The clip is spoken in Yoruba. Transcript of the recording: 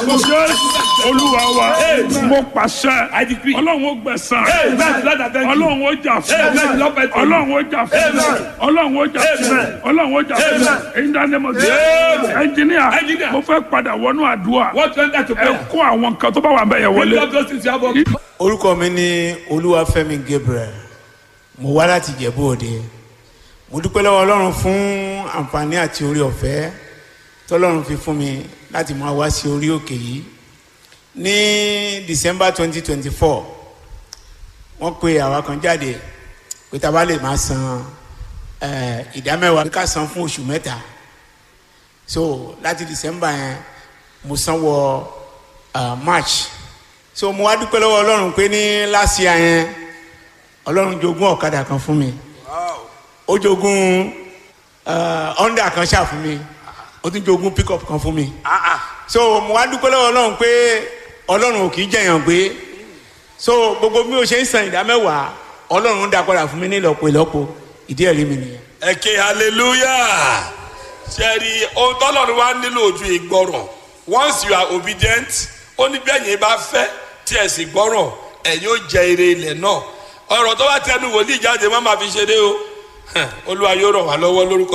Jésù olúwa wa mo pàṣẹ I decree. ọlọ́run ó gbẹ̀san Amen. Lord, I thank you. ọlọ́run ó jà fún Amen. Lord, I thank you. ọlọ́run ó jà fún Amen. ọlọ́run ó jà fún Amen. ọlọ́run ó jà fún Amen. èyí dání mo sọ Amen. ẹnjìníà Engineer. mo fẹ́ padà wọnú àdúrà What went that to ẹ prayer? kó àwọn nǹkan tó bá wà bẹ́ẹ̀ yẹn Lift wọlé up those things you have on. orúkọ mi ní olúwafẹ́mi gabriel mo wá láti jẹ̀bú òde mo dúpẹ́ lọ́wọ́ ọlọ́run fún àǹfààní àti orí ọ̀fẹ́ tọ́lọ́run fi fún mi láti máa wá sí orí òkè yìí ní december twenty twenty four wọ́n pe àwa kan jáde pé tá a bá lè máa san eh, ìdámẹ́wàá ká san fún oṣù mẹ́ta so láti december yẹn mo san wọ uh, march so mo wá dúpẹ́ lọ́wọ́ ọlọ́run pé ní last year yẹn ọlọ́run jogún ọ̀kadà kan fún mi ó jogún uh, honda kan ṣáà fún mi ó tún jogún pickup kan fún mi so mo wá dúpẹ́ lọ́wọ́ ọlọ́run pé ọlọ́run ò kì í jẹ̀yàn gbé so gbogbo bí o ṣe ń san ìdá mẹ́wàá ọlọ́run ń dá padà fún mi ní ìlọ́po ìlọ́po ìdí ẹ̀rí mi nìyẹn. ẹ ké hallelujah ṣẹ́ẹ̀rì ohun tọ́lọ́run wá nílò ojú ìgbọràn once you are obedient ó ní bẹ́ẹ̀ yẹn bá fẹ́ tí ẹ̀ sì gbọ́ràn ẹ̀ yóò jẹ ire ilẹ̀ náà ọ̀rọ̀ tó bá tẹnu wòlíì jáde má máa fi ṣeré o olúwa yóò ràn wá lọ́wọ́ lórúkọ.